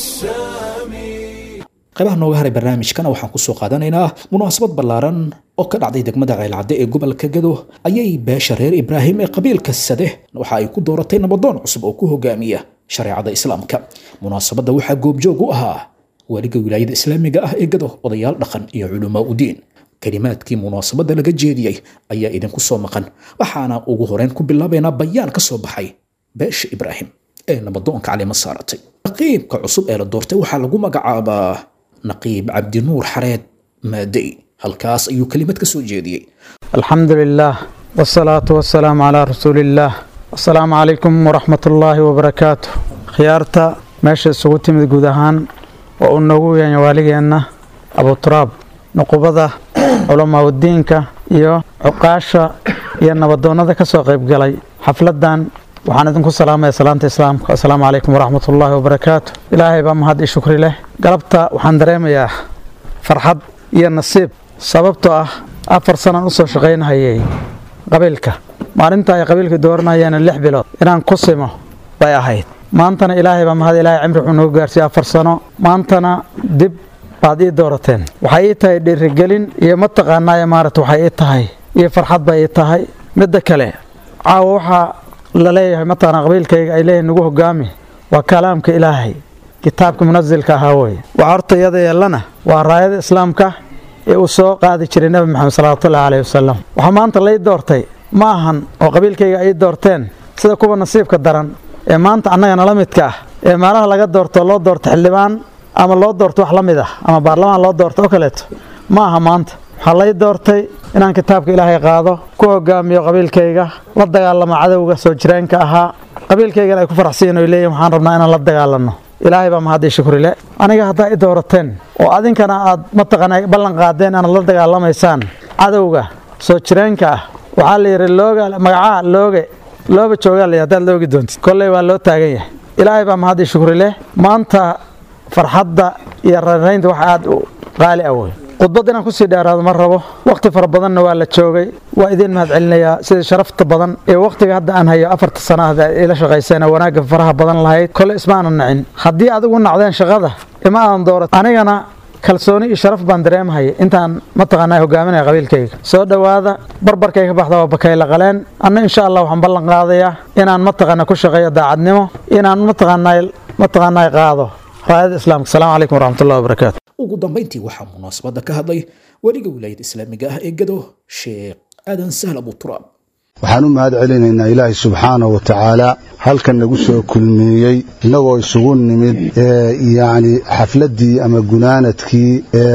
السامي qaybaha nooga haray barnaamijkana waxaan kusoo qaadanaynaa munaasabad ballaaran oo ka dhacday degmada ceelcadde ee gobolka gado ayay beesha reer ibraahim ee qabiilka sade waxa ay ku dooratay nabadoon cusub oo ku hogaamiya shareecada islaamka munaasabadda waxaa goobjoog u ahaa weliga wilaayada islaamiga ah ee gado odayaal dhaqan iyo culumaa udiin kelimaadkii munaasabadda laga jeediyey ayaa idinku soo maqan waxaana ugu horeyn ku bilaabaynaa bayaan ka soo baxay beesha ibraahim ee nabadoonka calima saaratay naqiibka cusub ee la doortay waxaa lagu magacaabaa naqiib cabdinuur xareed maadey halkaas ayuu kelimad ka soo jeediyey الحمد لله والصلاة والسلام على رسول الله السلام عليكم ورحمة الله وبركاته خيارتا ماشي سوتي من جودهان وأنه يعني والجينا أبو تراب نقبضة علماء الدين كا iyo cuqaasha iyo nabadoonada ka soo qayb galay xafladan waxaan idinku salaamaya salaanta islaamka assalaamu calaykum waraxmat ullaahi wabarakaatu ilaahay baa mahad ii shukri leh galabta waxaan dareemayaa farxad iyo nasiib sababtoo ah afar sanaan usoo shaqaynahayay qabiilka maalinta ay qabiilka dooranayeen lix bilood inaan ku simo bay ahayd maantana ilaahay baa mahad ilaahay cimri wuxuu nagu gaarsiiyey afar sano maantana dib baad ii doorateen waxay ii tahay dhiirigelin iyo mataqaanaaye maarata waxay ii tahay iyo farxad bay ii tahay midda kale caawa waxaa la leeyahay mataqaana qabiilkayga ay leeyihin nagu hogaami waa kalaamka ilaahay kitaabka munasilka ahaa weye waxa horta iyada yeelana waa raayada islaamka ee uu soo qaadi jiray nebi maxamed salawaatullahi caleyhi wasalam waxaa maanta lay doortay ma ahan oo qabiilkayga ay doorteen sida kuwa nasiibka daran ee maanta annaga nala midka ah ee meelaha laga doorto loo doorto xildhibaan ama loo doorto wax la mid ah ama baarlamaan loo doorto oo kaleeto ma aha maanta waxaa lay doortay inaan kitaabka ilaahay qaado ku hogaamiyo qabiilkayga la dagaalamo cadowga soo jireenka ahaa qabiilkaygana ay ku faraxsiin oy leeyihin waxaan rabnaa inaan la dagaalanno ilaahay baa mahadii shukrile aniga haddaa i doorateen oo adinkana aad mataqaana ballan qaadeen inaad la dagaalamaysaan cadowga soo jireenka ah waxaa la yidhi looga magacaa looge looba joogaa la haddaad loogi doontid kolley waa loo taagan yahay ilaahay baa mahadii shukrile maanta farxadda iyo raraynta wax aad u qaali ah wey khudbad inaan kusii dheeraado ma rabo wakhti fara badanna waa la joogay waa idiin mahad celinayaa sida sharafta badan ee wakhtiga hadda aan hayo afarta sana ah ila shaqayseen oo wanaagga faraha badan lahayd kole ismaanan nacin haddii adigu nacdeen shaqada ima aadan doorat anigana kalsooni iyo sharaf baan dareemahaya intaan mataqaanaa hogaaminaya qabiilkayga soo dhowaada barbarkay ka baxda waa bakayla qaleen anna insha allah waxaan ballan qaadayaa inaan mataqaana ku shaqeeyo daacadnimo inaan mataqaanaa mataqaanaa qaado raayada islaamka asalaamu calaykum waraxmatullahi wabarakaatu ugu dambayntii waxaa munaasabadda ka hadlay weliga wilaayada islaamiga ah ee gado sheekh aadan sahl abu turaab waxaan u mahad celinaynaa ilaahay subxaanahu wa tacaala halkan nagu soo kulmeeyey innagoo isugu nimid yacni xafladdii ama gunaanadkii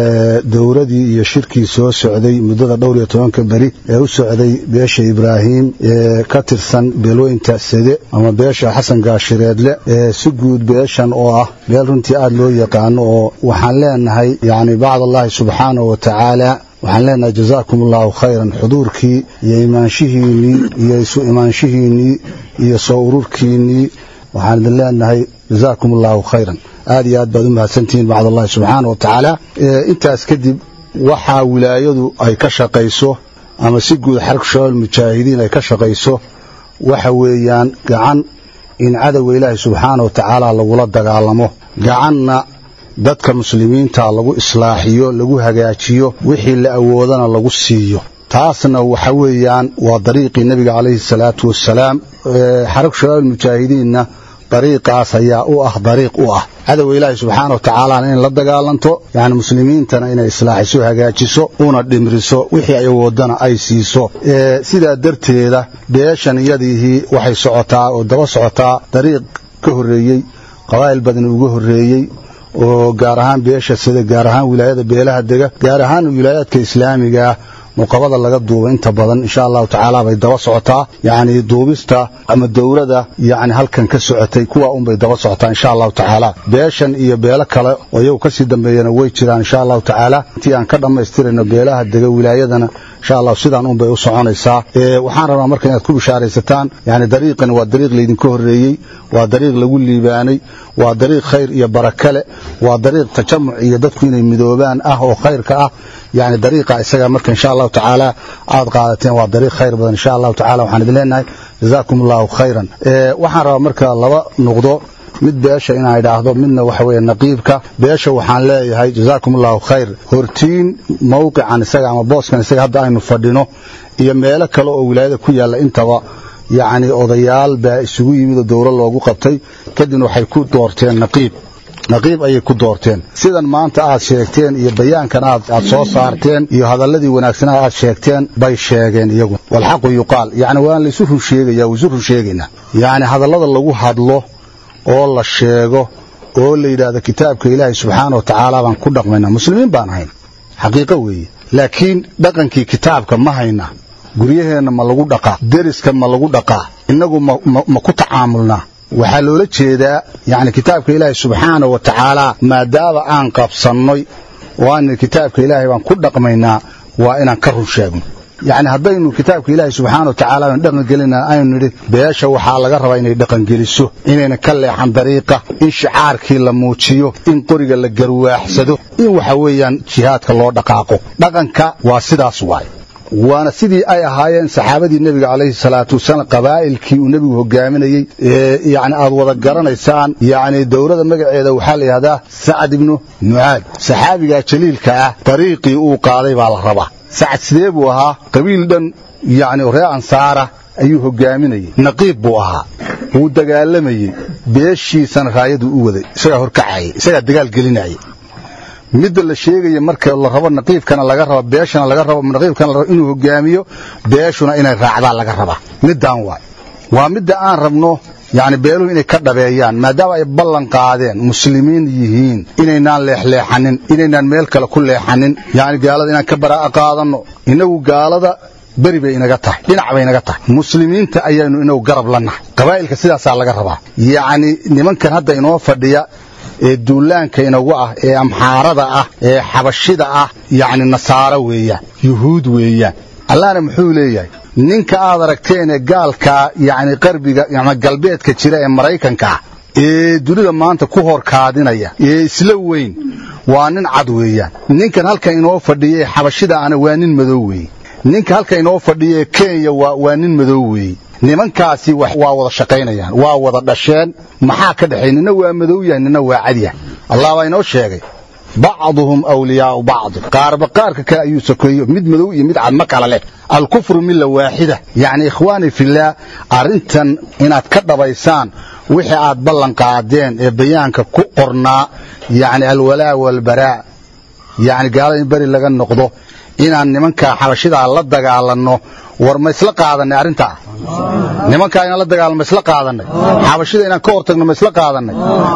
dowladii iyo shirkii soo socday muddada dhowr iyo tobanka beri ee u socday beesha ibraahim ee ka tirsan beelweynta sede ama beesha xasan gaashireedle si guud beeshan oo ah beel runtii aad loo yaqaano oo waxaan leenahay yacni bacdallaahi subxaanahu wa tacaala waxaan leenahay jazaakum allahu khayran xuduurkii iyo imaanshihiinnii iyo isu imaanshihiinnii iyo soo ururkiinnii waxaan idin leenahay jazaakum allahu khayran aad iyo aad baad u mahadsantihiin bacdallahi subxaana wa tacaala intaas kadib waxaa wilaayadu ay ka shaqayso ama si guud xarag shabaal mujaahidiin ay ka shaqayso waxa weeyaan gacan in cadowga ilaahay subxaana wa tacaala lagula dagaalamo gacanna dadka muslimiinta lagu islaaxiyo lagu hagaajiyo wixii la awoodana lagu siiyo taasna waxa weeyaan waa dariiqii nebiga calayhi salaatu wassalaam xarag shabaab mujaahidiinna dariiqaas ayaa u ah dariiq u ah cadowga ilaahay subxaana wa tacaalana in la dagaalanto yacni muslimiintana inay islaaxiso hagaajiso una dhimriso wixii ay awoodana ay siiso sidaa darteeda beeshan iyadiihii waxay socotaa oo daba socotaa dariiq ka horreeyey qabaa'il badan uga horreeyey oo gaar ahaan beesha sida gaar ahaan wilaayada beelaha dega gaar ahaan wilaayaadka islaamiga ah muqabada laga duuba inta badan insha allahu tacaala bay daba socotaa yacni duubista ama dowlada yacni halkan ka socotay kuwa unbay daba socotaa insha allahu tacaala beeshan iyo beelo kale oo iyagu kasii dambeeyana way jiraan insha allahu tacaala intii aan ka dhammaystirayno beelaha dega wilaayadana insha allah sidaan unbay u soconaysaa waxaan rabaa marka inaad ku bishaaraysataan yani dariiqan waa dariiq laydinka horreeyey waa dariiq lagu liibaanay waa dariiq khayr iyo barakale waa dariiq tajamuc iyo dadku inay midoobaan ah oo khayrka ah yani dariiqa isaga marka insha allahu tacaala aad qaadateen waa dariiq khayr badan insha allahu tacala waxaan idin leenahay jazaakum allahu khayran waxaan rabaa marka laba nuqdo mid beesha inaan idhaahdo midna waxa weeye naqiibka beesha waxaan leeyahay jazaakum allahu khayr hortiin mowqican isaga ama booskan isaga hadda aynu fadhino iyo meelo kale oo wilaayada ku yaalla intaba yacni odayaal baa isugu yimid oo dowlo loogu qabtay kadibna waxay ku doorteen naqiib naqiib ayay ku doorteen sidan maanta aad sheegteen iyo bayaankan aad aad soo saarteen iyo hadalladii wanaagsanaa aad sheegteen bay sheegeen iyagu walxaqu yuqaal yacni waan laysu run sheegaya waisu run sheegaynaa yacni hadallada lagu hadlo oo la sheego oo la yidhaahdo kitaabka ilaahay subxaana wa tacaala baan ku dhaqmaynaa muslimiin baan ahayn xaqiiqo weeye laakiin dhaqankii kitaabka ma hayna guryaheenna ma lagu dhaqaa deriska ma lagu dhaqaa innagu ma ku tacaamulnaa waxaa loola jeedaa yacni kitaabka ilaahay subxaana wa tacaala maadaama aan qabsannoy oo aan kitaabka ilaahay baan ku dhaqmaynaa waa inaan ka run sheegno yacni haddaynu kitaabka ilaahay subxaana wa tacaala aan dhaqangelina aynu nidhi beesha waxaa laga rabaa inay dhaqangeliso inayna ka leexan dariiqa in shicaarkii la muujiyo in qoriga la garwaaxsado in waxa weeyaan jihaadka loo dhaqaaqo dhaqanka waa sidaas waay waana sidii ay ahaayeen saxaabadii nebiga calayhi salaatu wasalaam qabaa'ilkii uu nebigu hogaaminayey yani aad wada garanaysaan yani dowlada magaceeda waxaa la yidhahdaa sacad ibnu mucaad saxaabigaa jaliilka ah dariiqii uu qaaday baa la rabaa sacad sidee buu ahaa qabiil dhan yani ree ansaara ayuu hogaaminayey naqiib buu ahaa wuu dagaalamayey beeshiisana raayaduu u waday isagaa horkacayay isagaa dagaal gelinayay midda la sheegaya marka la rabo naqiibkana laga rabo beeshana laga rabo naqiibkana la rabo inuu hogaamiyo beeshuna inay raacdaan laga rabaa middaan waay waa midda aan rabno yacni beeluhu inay ka dhabeeyaan maadaama ay ballan qaadeen muslimiin yihiin inaynaan leexleexanin inaynaan meel kale ku leexanin yacni gaalada inaan ka baraa'a qaadanno innagu gaalada beri bay inaga tahay dhinac bay inaga tahay muslimiinta ayaanu inagu garab la nahay qabaa'ilka sidaasaa laga rabaa yacni nimankan hadda inoo fadhiya ee duulaanka inagu ah ee amxaarada ah ee xabashida ah yacni nasaaro weeyaan yuhuud weeyaan allahna muxuu leeyahay ninka aad aragteen ee gaalkaa yacni qarbiga ama galbeedka jira ee maraykanka ah ee dunida maanta ku horkaadinaya ee isla weyn waa nin cad weeyaan ninkan halkan inoo fadhiya ee xabashida ana waa nin madow weeye ninka halkan inoo fadhiya ee kenya waa nin madow weeye nimankaasi waa wada shaqaynayaan waa wada dhasheen maxaa ka dhexay nina waa madow yahay nina waa cadyahay allah baa inoo sheegay bacduhum awliyaau bacdi qaarba qaarka kale ayuu sokeeyo mid madow iyo mid cad ma kala leh alkufru milla waaxida yacni ikhwaani fillaah arrintan inaad ka dhabaysaan wixii aad ballan qaadeen ee bayaanka ku qornaa yacni alwalaa walbaraa yacni gaalada in beri laga noqdo inaan nimankaa xabashidaa la dagaalanno war ma isla qaadannay arrintaa nimankaa inaan la dagaalano ma isla qaadannay xabashida inaan ka hortagno ma isla qaadannay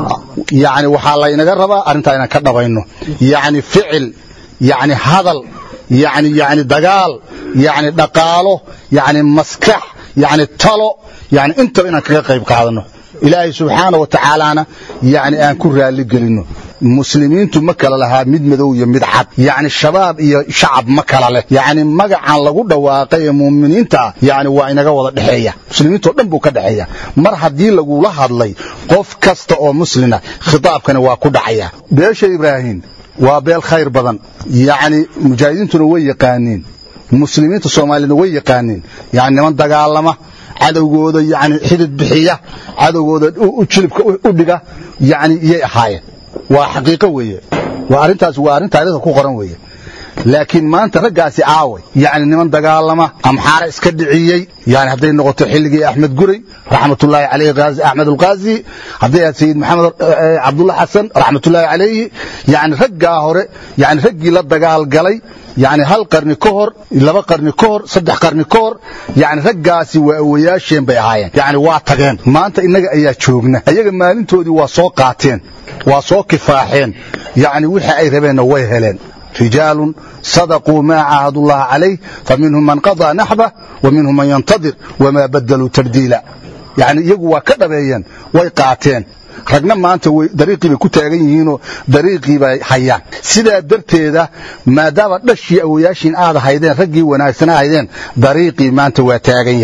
yacni waxaa laynaga rabaa arrintaa inaan ka dhabayno yacni ficil yacni hadal yacni yacni dagaal yacni dhaqaalo yacni maskax yacni talo yacni intaba inaan kaga qayb qaadanno ilaahay subxaana wa tacaalaana yacni aan ku raalli gelinno muslimiintu ma kala lahaa mid madow iyo mid cad yacni shabaab iyo shacab ma kala leh yacni magacan lagu dhawaaqay ee muuminiinta ah yacni waa inaga wada dhexeeya muslimiintao dhan buu ka dhexeeya mar haddii lagula hadlay qof kasta oo muslina khitaabkani waa ku dhacaya beesha ibraahim waa beel khayr badan yacni mujaahidiintuna way yaqaaniin muslimiinta soomaaliyana way yaqaaniin yacni niman dagaalama cadowgooda yacni xidid bixiya cadowgooda jilibka u dhiga yacni iyay ahaayeen waa xaqiiqo weeye waa arrintaas waa arrin taariikhda ku qoran weeye laakiin maanta raggaasi aaway yacni niman dagaalama amxaare iska dhiciyey yani hadday noqoto xilligii axmed guray raxmatullaahi calayhi gaazi axmed ulqaazi hadday ahayd sayid maxamed cabdulla xasan raxmatullaahi calayhi yani raggaa hore yani raggii la dagaalgalay yani hal qarni ka hor laba qarni ka hor saddex qarni ka hor yani raggaasi waa awayaasheen bay ahaayeen yani waa tageen maanta innaga ayaa joogna ayaga maalintoodii waa soo qaateen waa soo kifaaxeen yani wixii ay rabeenna way heleen رجال صدقوا ما عاهدوا الله عليه فمنهم من قضى نحبه ومنهم من ينتظر وما بدلوا تبديلا يعني يقوى كدبيا ويقاتين ragna maanta dariiqii bay ku taagan yihiinoo dariiqii bay hayaan sidaa darteeda maadaama dhashii awoyaashiin aad haydeen raggii wanaagsan haydeen dariiqii maanta waa taagan yahay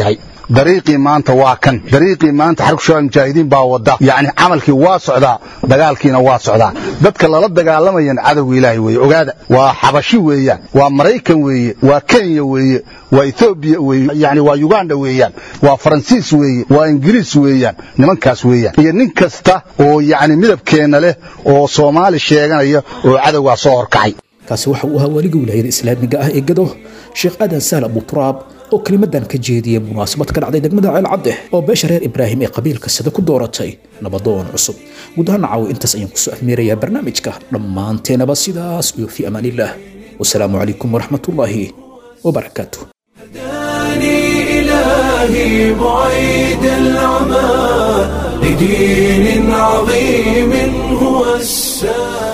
dariiqii maanta waa kan dariiqii maanta xarku shabaab mujaahidiin baa wada yacni camalkii waa socdaa dagaalkiina waa socdaa dadka lala dagaalamayaan cadowga ilaahay weeye ogaada waa xabashi weeyaan waa maraykan weeye waa kenya weeye waa etoobiya weeye yacni waa uganda weeyaan waa faransiis weeye waa ingiriis weeyaan nimankaas weeyaan iyo nin kasta oo yacni midabkeenna leh oo soomaali sheeganaya oo cadowgaa soo horkacay kaasi waxa uu ahaa waaliga wilaayada islaamiga ah ee gado sheekh aadan saal abuturaab oo kelimadan ka jeediyey munaasabad ka dhacday degmada ceel cadde oo beesha reer ibraahim ee qabiilka sida ku dooratay nabadoon cusub guud ahaan caawo intaas ayaan kusoo afmeerayaa barnaamijka dhammaanteenaba sidaas iyo fii amaanillaah wasalaamu calaykum waraxmatullaahi wabarakaatu إلهي بعيد العمى لدين عظيم هو السلام